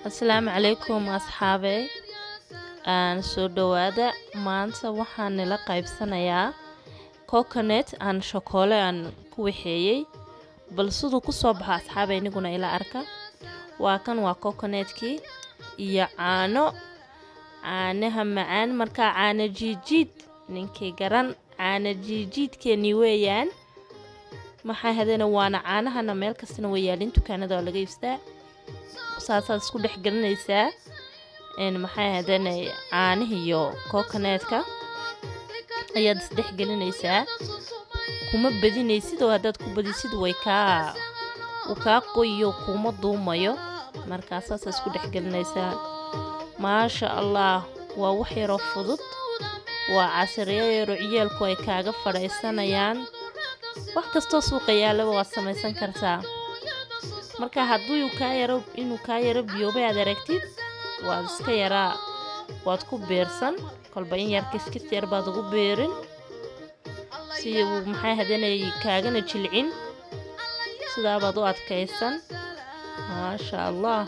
asalaamu calaykum asxaabey aan soo dhawaada maanta waxaan nila qaybsanayaa coconet aan shokoole aan ku waxeeyey bal siduu kusoo baxo asxaabey iniguna ila arka waa kan waa coconetkii iyo caano caanaha macaan markaa caano jiijiid ninkii garan caano jiijiidkeenii weeyaan maxaa hadana waana caanahana meel kastana way yaalin dukaanada waa laga iibstaa saasaad isku dhex gelinaysaa maxay hadana caanihiiyo coconetka ayaad isdhex gelinaysaa kuma badinaysid oo haddaad ku badisid way kaa uu kaa qoyiyo kuma duumayo markaa saasaa isku dhex gelinaysaa maasha allah waa wax yaroo fudud waa casiryo yaro ciyaalku ay kaaga fadhaysanayaan wax kastoo suuqa yaalaba waad samaysan kartaa marka hadduu kaa yaro inuu kaa yaro biyoobay aad aragtid waad iska yaraa waad ku beersan kolba in yar kiskis yar baad ugu beerin si uu maxay hadanay kaagana jilcin sidaabaad u adkaysan maasha allah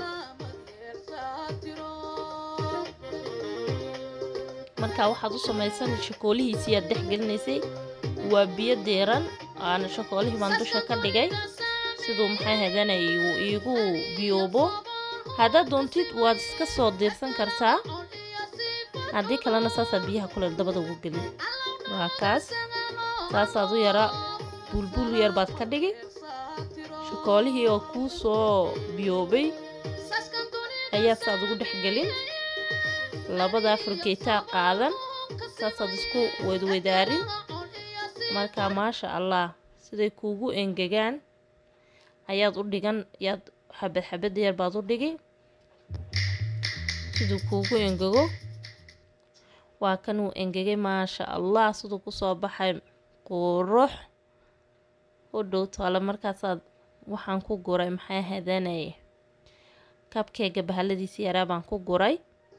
marka waxaad u samaysan shakoolihiisii aad dhex gelinaysay waa biyo deeran aana shakoolihii baan dusha ka dhigay siduu maxay hadanay uu iigu biyoobo haddaad doontid waad iska soo diirsan kartaa haddii kalena saasaa biyaha kuleel dabada ugu gelin waa kaas saasaad u yara bulbul yar baad ka dhigi shakoolihii oo kuu soo biyoobay ayaa saad ugu dhex gelin labada fargeetaa qaadan saasaad isku weydweydaarin marka maasha allah siday kuugu engegaan ayaad u dhigan yaad xabad xabad yar baad u dhigi siduu kuugu engego waa kanuu engegay maasha allah siduu kusoo baxay qurux u dhow toole markaasaad waxaan ku guray maxay hadanay kabkeega bahaladiisi yaraa baan ku guray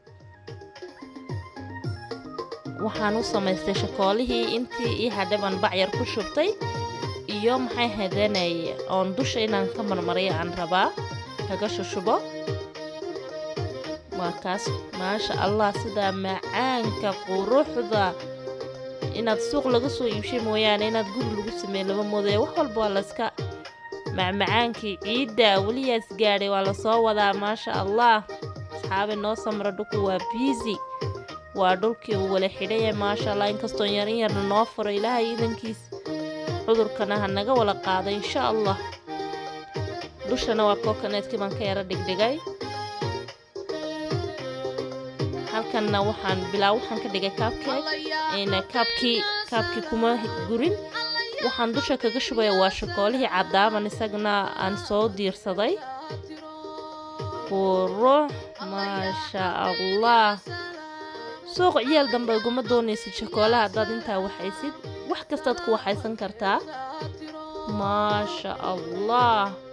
waxaan u samaystay shakoolihii intii ii hadhay baan bacyar ku shubtay iyo maxay hadanay oon dusha inaan ka marmariyo aan rabaa kaga shushubo waa kaas maasha allah sidaa macaanka quruxda inaad suuq laga soo iibshay mooyaane inaad guri lagu sameeye lama moodaya wax walba waa layska macmacaankii ciidda weliyaas gaadhay waa lasoo wadaa maasha allah asxaabi noo samra dhuku waa biisi waa dhulkii uu wala xidhaya maasha allah inkastoo yarin yarna noo furo ilaahay iidankiis cudurkana ha naga wala qaada insha allah dushana waa coconetkii baan ka yaro dhigdhigay halkanna waxaan bilaa waxaan ka dhigay kaabkeeg kaabkii kaabkii kuma gurin waxaan dusha kaga shubaya waa shakoolihii cadaaban isagana aan soo diirsaday qurux maasha allah suuq ciyaal dambe uguma doonaysid shakoolaha haddaad intaa waxaysid wax kastaad ku waxaysan kartaa maasha allah